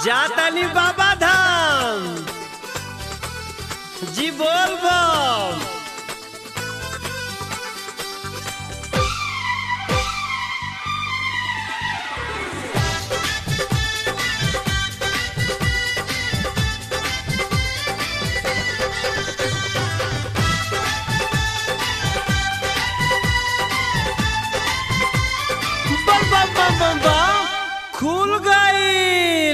जातानी बाबा धाम जी बोल बम बम बम बम बम बम खुल गईल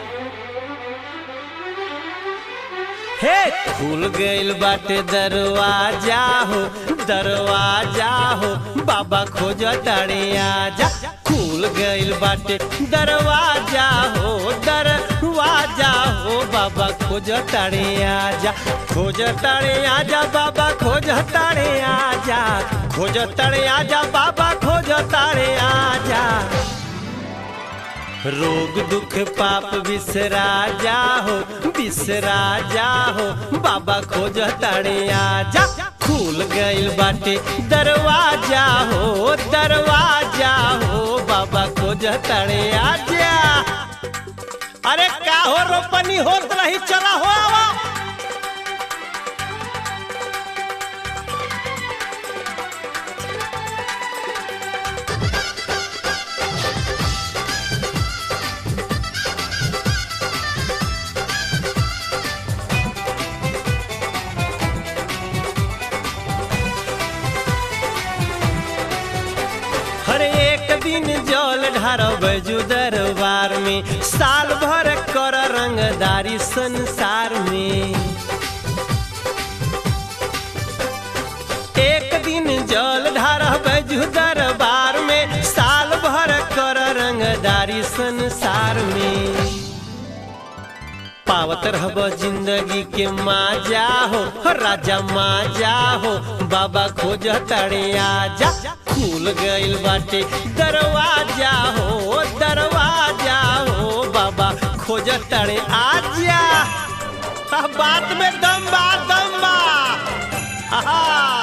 हे खुल गईल बाटे दरवाजा हो दरवाजा हो बाबा खोज तारे आजा खुल गईल बाटे दरवाजा हो दरवाजा हो बाबा खोज तारे आजा खोज तारे आजा बाबा खोज तारे आजा खोज तारे आजा बाबा खोज तारे आजा रोग दुख पाप बिसरा जाहो बिसरा जाहो बाबा खोज तारे आजा खुल गईल बाटे दरवाजा हो दरवाजा हो बाबा खोज तारे आजा अरे का हो रोपनी होत रही चला हो आवा हर एक दिन जल ढारब जू दरबार में साल भर कर रंगदारी संसार में एक दिन जल ढारब जू दरबार में साल भर कर रंगदारी संसार में पावत रहब जिंदगी के माजा हो राजा माजा हो बाबा खोज तड़े आजा खुल गईल बाटे दरवाजा हो दरवाजा हो बाबा खोज तड़े आजा आ, बात में दम बा दम बा आहा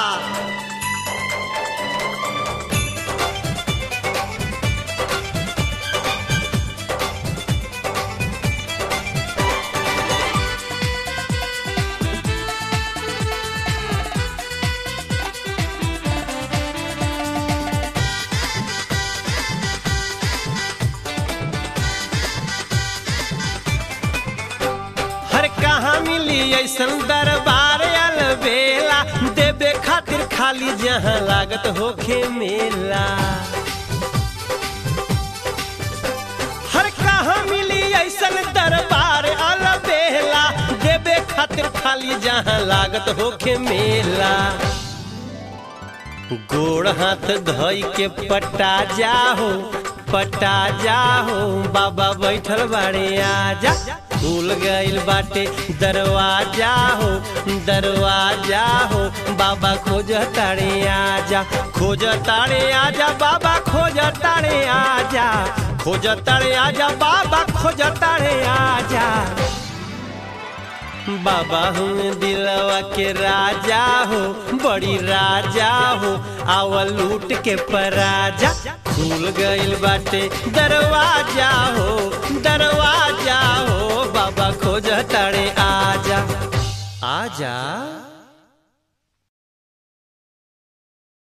हर कहाँ मिली ऐसन दरबार अलबेला देवे खातिर खाली जहाँ लागत होखे मेला हर कहाँ मिली ऐसन दरबार अलबेला देवे खातिर खाली जहाँ लागत होखे मेला गोड़ हाथ धोई के पटा जाहो पटा जाहो बाबा बैठल बाड़े आजा खुल गईल बाटे दरवाजा हो दरवाजा हो बाबा खोज तारे आजा खोज तारे आजा बाबा खोज तारे आजा खोज तारे आजा बाबा खोज तारे आजा बाबा हम दिलवा के राजा हो बड़ी राजा हो आवल लूट के पराजा खुल गईल बाटे दरवाजा हो दरवाजा हो बाबा खोज तारे आजा आजा